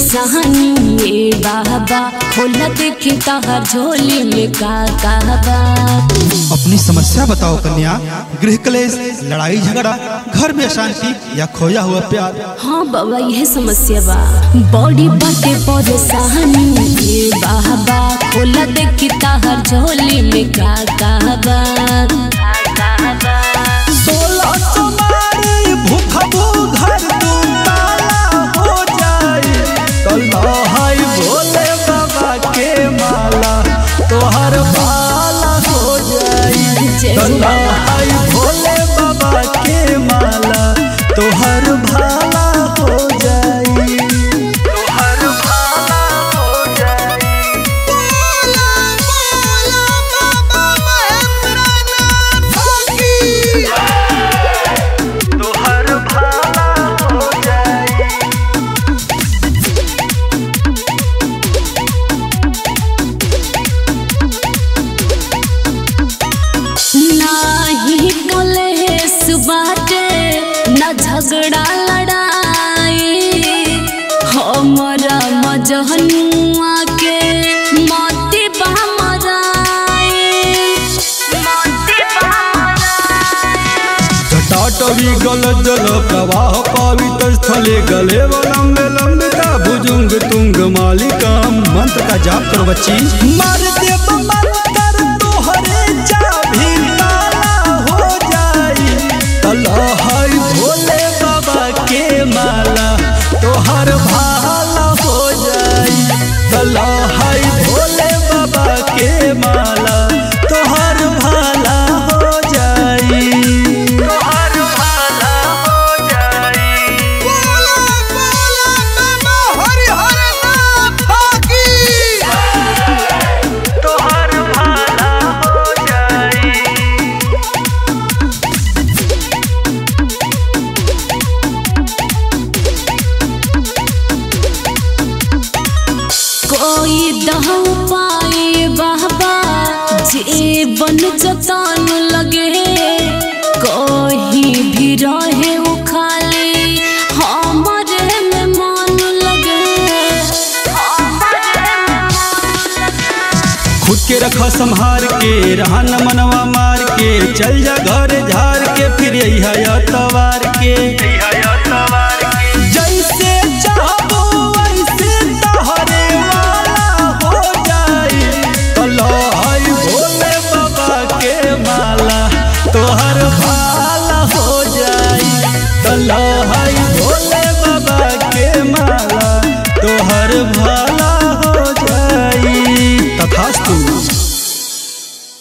परेशानी ये बाबा खोला देखी तहर झोली में का कहबा अपनी समस्या बताओ कन्या गृह क्लेश लड़ाई झगड़ा घर में अशांति या खोया हुआ प्यार हाँ बाबा यह समस्या बा बॉडी बाटे परेशानी ये बाबा खोला देखी तहर झोली में का कहबा सोलह सोमवारी भूखबो घर तू ताला हो जाए कल्लाहाई भोले बाबा के माला तोहर भाला हो जाए कल्लाहाई भोले बाबा के माला तोहर भाला हो जाए तोहर भाला हो जाए तोहर भाला हो जाए नाही कलेस बाटे न झगड़ा लड़ाई हमरा मजहनुआ के मोती बा मराई मोती बा जटाटवी गल जल प्रवाह पावित स्थले गले लंबे लंबिका भुजुंग तुंग मालिका मंत्र का जाप करो बच्ची मार देव मंत्र तोहरे चाभी ताला हो जाई तलहाई भोले बाबा के माला तोहर भाला हो जाई तलहाई भोले बाबा के माला तोहर भाला हो जाई तोहर भाला हो जाई तोहर भाला हो जाई कोई दह पाए बाबा जीवन जतान लगे कोई भी रहे वो खाली हमारे में मन लगे हमारे में मन लगे खुद के रखा संहार के रहा न मनवा मार के चल जा घर झार के फिर यही तवार के